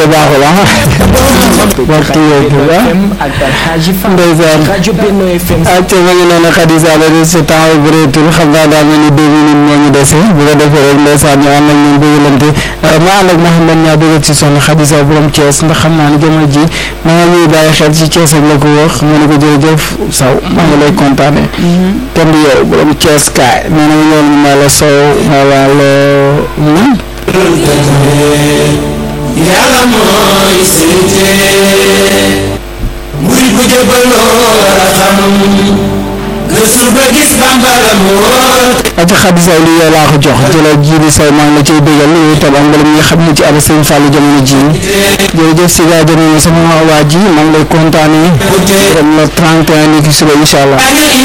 baaxul ah waxtu yooyu ah ndeysaan acca ma ngi noonu Khadija la de sa temps bu bëreetul xam naa daal na ni deux minutes moo ñu dese bu ko defee rek ndeysaan ñu ànd ak ñun bëggalante ma ànd ak Mouhamed ñaa bëggal ci soxna Khadija borom Thiès ndax xam naa ne jamono ji ma nga ñuy bàyyi xel ci Thiès ak la ko wax ma ne ko jërëjëf saw maa ngi lay kontaane kenn du yow borom Thiès kaay nee na ñoon ma la sow ma la yàlla mooy seete muy bu jëbaloo war a xam gëstu ba gis bambara moo aca Khadija li yow laa ko jox jëlal ji bi saw maa ngi la ciy bégal yow itam ak mbalam ñi nga xam ne ci aba sëñ Fallou jamono ji jërëjëf si gaa jamono sama waa ji maa ngi lay kontaane le 31 ni ki suba incha allah